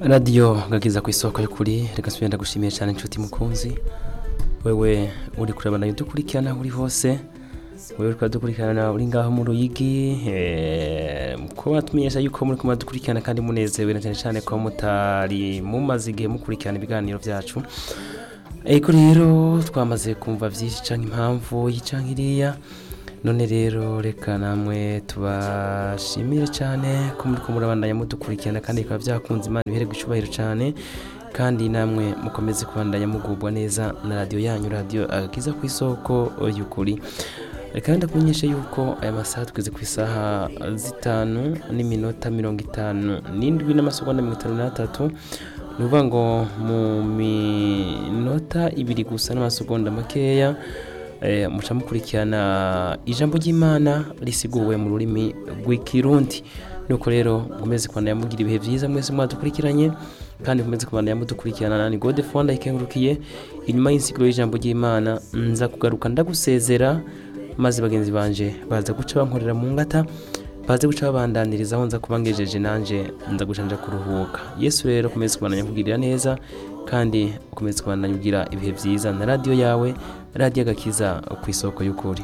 radiyo ngageza ku isoko y'ukuri reka nsubire ndagushimiye cyane inshuti mukunzi wewe uri kureba nayo dukurikirana aho uri hose wewe uri dukurikirana uri ngaho mu ruyigi eh, ko batumenyesha yuko muri kuba dukurikirana kandi munezerewe na cyane cyane ko mutari mumaze igihe mukurikirana ibiganiro byacu ariko rero twamaze kumva byinshi cyangwa impamvu y'icanga iriya none rero reka namwe tubashimire cyane ko muri kumurabandanya mudukurikirana kandi bikaba byakunze imana ibihererwa icyubahiro cyane kandi namwe mukomeze kubandanya mugubwa neza na radiyo yanyu radiyo agakiza ku isoko y'ukuri reka wenda kumenyesha yuko aya masaha tugeze ku isaha zitanu n'iminota mirongo itanu n'indwi n'amasegonda mirongo itanu n'atatu ni ukuvuga ngo mu minota ibiri gusa n'amasegonda makeya eh, muca mukurikirana ijambo ry'imana risiguwe mu rurimi rw'ikirundi nuko rero mukomeze kubandanya mugira ibihe byiza mwese mwadukurikiranye kandi mukomeze kubandanya mudukurikirana nani gode fonda ikengurukiye inyuma y'insiguro y'ijambo ry'imana nza kugaruka ndagusezera maze bagenzi banje baza guca bankorera mu ngata baze guca babandaniriza aho nza kuba ngejeje nanjye nza gucanja kuruhuka yesu rero ukomeze kubandanya kugirira neza kandi ukomeze kubandanya ugira ibihe byiza na radiyo yawe radiyo agakiza ku isoko y'ukuri